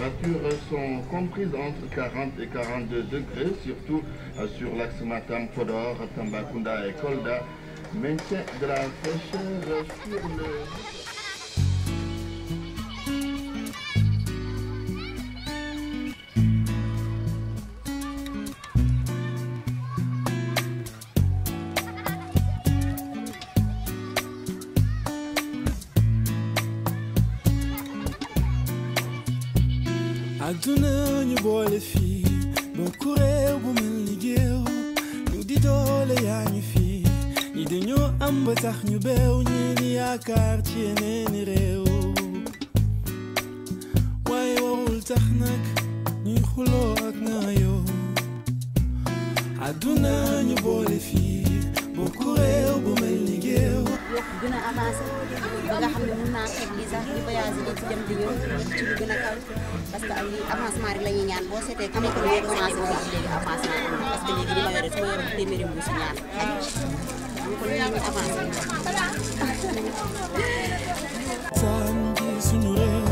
températures sont comprises entre 40 et 42 degrés, surtout sur l'axe Matam, Podor, Tambacounda et Kolda. Maintien de la fraîcheur sur le... àdduna ñu boole fii bokku réew bu mel ni géew ñu di doole yaa ñu fii ñi dañoo am ba tax ñu beew ñi di yaakaar ci yeneeni réew waaye warul tax nag ñuy xuloo ak naayoo àdduna ñu boole fii bokku réew bu mel ni géew yokk gën a avancé ba nga xam ne mun naa xeeb lii sax di voyagé di ci dem di ñëw ci lu gën a kaw parce que am lii avancement rek la ñuy ñaan boo seetee ku nekk léegi commencé na ci léegi avancement am na parce que léegi li ma yore su ma yoroon téeméeri mbuusu ñaan ñu ko lii ñu avancé saan ji suñu réew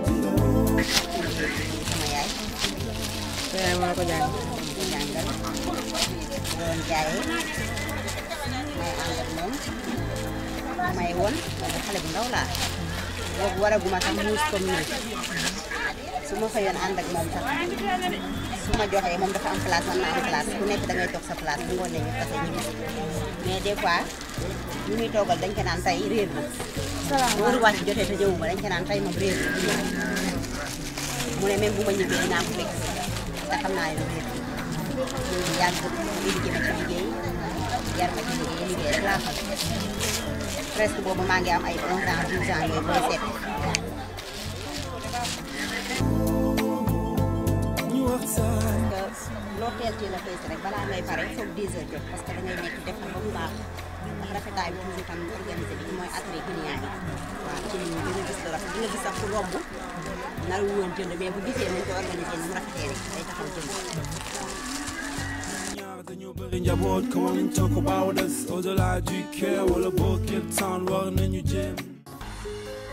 sama yaay yaay moo ko jàng di jàngal doon jaayee may ànd ak moom may woon boobu xale bu ndaw laa boobu waraguma sax muus comme nii su ma xëyoon ànd ak moom sax su ma joxee moom dafa am place man ma am place ku nekk da ngay toog sa place bu ngoonee ñu tase ñu gis mais des fois ñu muy toogal dañ ko naan tey réer na wóoru wàcc jotee te ñëwuma dañ ko naan tey moom réer na du ñëw mu ne même bu ma ñibbee dinaa ko fekk te xam naa ne réer na yàgg liggéey ma ci liggéey yar ma ci liggéey liggéey rek laa xam presque boobu maa ngi am ay 11 ans 12 ans yooyu booy seet ñu waxtaan loo teel teel a fees rek balaa ngay pare foog 10 heures jot parce que da ngay nekk def ba mu baax ndax rafetaay bi toujours tam organisé bi mooy attiré client yi waaw ci nit ñi dina gis lu rafet dina gis sax ku romb nar wu woon jënd mais bu gisee nañ ko organisé ni mu rafetee rek day taxaw jënd ñaar dañoo bëri njaboot come on and talk about us au delà du cœur wala boo képp temps war nañu jéem